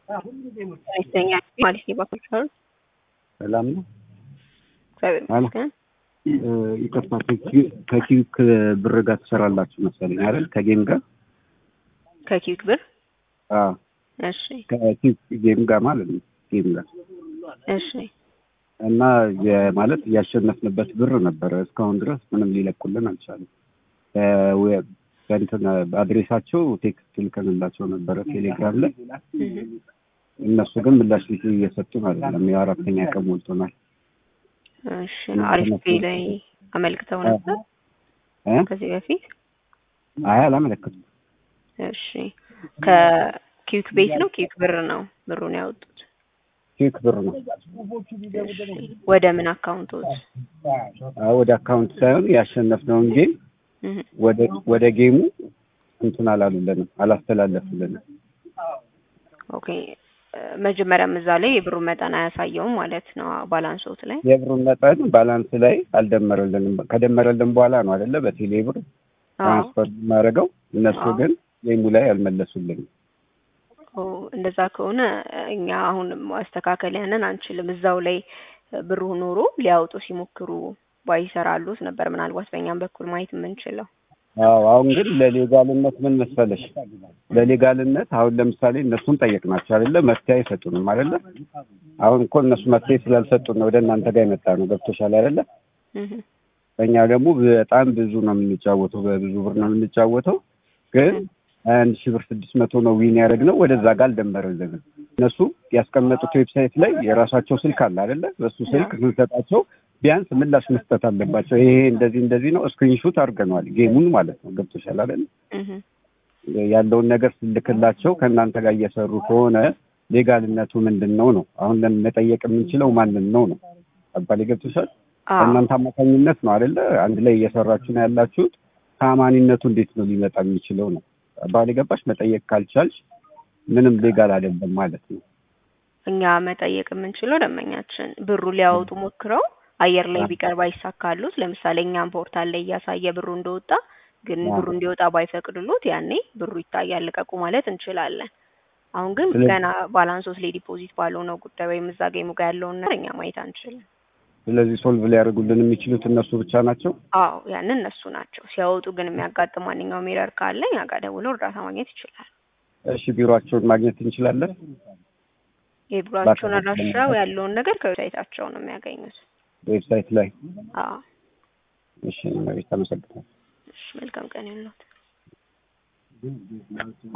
ይስተኛ ማለት የባኮች አሉ ሰላም ነው። እግዚአብሔር ይመስገን። ይቅርታ ከኪዩክ ብር ጋር ትሰራላችሁ መሰለኝ አይደል? ከጌም ጋር ከኪዩክ ብር አዎ፣ እሺ ከኪዩክ ጌም ጋር ማለት ነው። ጌም ጋር እሺ እና የማለት ያሸነፍንበት ብር ነበረ። እስካሁን ድረስ ምንም ሊለቁልን አልቻለም። በእንትን በአድሬሳቸው ቴክስት ልከንላቸው ነበረ ቴሌግራም ላይ። እነሱ ግን ምላሽ እየሰጡን አይደለም። የአራተኛ ቀን ሞልቶናል። እሺ አሪፍ ፔ ላይ አመልክተው ነበር እ ከዚህ በፊት አይ አላመለከቱም። እሺ ከኪዩክ ቤት ነው ኪዩክ ብር ነው ብሩን ያወጡት? ኪዩክ ብር ነው። እሺ ወደ ምን አካውንቶት? አዎ ወደ አካውንት ሳይሆን ያሸነፍነውን ጌም እህ ወደ ወደ ጌሙ እንትን አላሉልንም፣ አላስተላለፉልንም። ኦኬ መጀመሪያም እዛ ላይ የብሩን መጠን አያሳየውም ማለት ነው ባላንሶት ላይ የብሩን መጠን ባላንስ ላይ አልደመረልንም። ከደመረልን በኋላ ነው አይደለ በቴሌ ብር ትራንስፈር የማደርገው። እነሱ አዎ። ግን ጌሙ ላይ አልመለሱልንም። ኦ እንደዛ ከሆነ እኛ አሁን ማስተካከል ያንን አንችልም። እዛው ላይ ብሩ ኖሮ ሊያወጡ ሲሞክሩ ባይሰራሉት ነበር ምናልባት በእኛም በኩል ማየት የምንችለው። አዎ አሁን ግን ለሌጋልነት ምን መሰለሽ፣ ለሌጋልነት አሁን ለምሳሌ እነሱን ጠየቅናቸው አይደለ መፍትሄ አይሰጡንም አይደለ። አሁን እኮ እነሱ መፍትሄ ስላልሰጡን ነው ወደ እናንተ ጋር የመጣ ነው። ገብቶሻል አይደለ? እህ እኛ ደግሞ በጣም ብዙ ነው የምንጫወተው፣ በብዙ ብር ነው የምንጫወተው። ግን አንድ ሺህ ብር ስድስት መቶ ነው ዊን ያደረግነው። ወደዛ ጋር አልደመረልንም። እነሱ ያስቀመጡት ዌብሳይት ላይ የራሳቸው ስልክ አለ አይደለ? በሱ ስልክ ስንሰጣቸው ቢያንስ ምላሽ መስጠት አለባቸው። ይሄ እንደዚህ እንደዚህ ነው፣ ስክሪንሹት አድርገነዋል ጌሙን ማለት ነው። ገብቶሻል አይደለ? እህ ያለውን ነገር ስልክላቸው ከእናንተ ጋር እየሰሩ ከሆነ ሌጋልነቱ ምንድን ነው ነው? አሁን ለምን መጠየቅ የምንችለው ማንን ነው ነው? አባሌ ገብቶሻል? አዎ በእናንተ አማካኝነት ነው አይደለ? አንድ ላይ እየሰራችሁ ነው ያላችሁት። ታማኒነቱ እንዴት ነው ሊመጣ የሚችለው ነው? አባሌ ገባሽ? መጠየቅ ካልቻልሽ ምንም ሌጋል አይደለም ማለት ነው። እኛ መጠየቅ የምንችለው ደንበኛችን ብሩ ሊያወጡ ሞክረው አየር ላይ ቢቀር ባይሳካሉት፣ ለምሳሌ እኛም ፖርታል ላይ እያሳየ ብሩ እንደወጣ ግን አዎ። ብሩ እንዲወጣ ባይፈቅድሉት ያኔ ብሩ ይታያል ልቀቁ ማለት እንችላለን። አሁን ግን ስለዚህ- ገና ባላንሶስ ላይ ዲፖዚት ባልሆነው ጉዳይ ወይም እዛ ጌሙ ጋር ያለውን ነገር እኛ ማየት አንችልም። ስለዚህ ሶልቭ ሊያደርጉልን የሚችሉት እነሱ ብቻ ናቸው። አዎ ያንን እነሱ ናቸው። ሲያወጡ ግን የሚያጋጥም ማንኛውም ኤረር ካለ እኛ ጋር ደውለው እርዳታ ማግኘት ይችላል። እሺ ቢሮአቸውን ማግኘት እንችላለን። የቢሮአቸውን ባካ- አድራሻው ያለውን ነገር ከዌብሳይታቸው ነው የሚያገኙት። ዌብሳይት ላይ አዎ እሺ፣ መቤት አመሰግናለሁ። እሺ፣ መልካም ቀን ይሁንልዎት።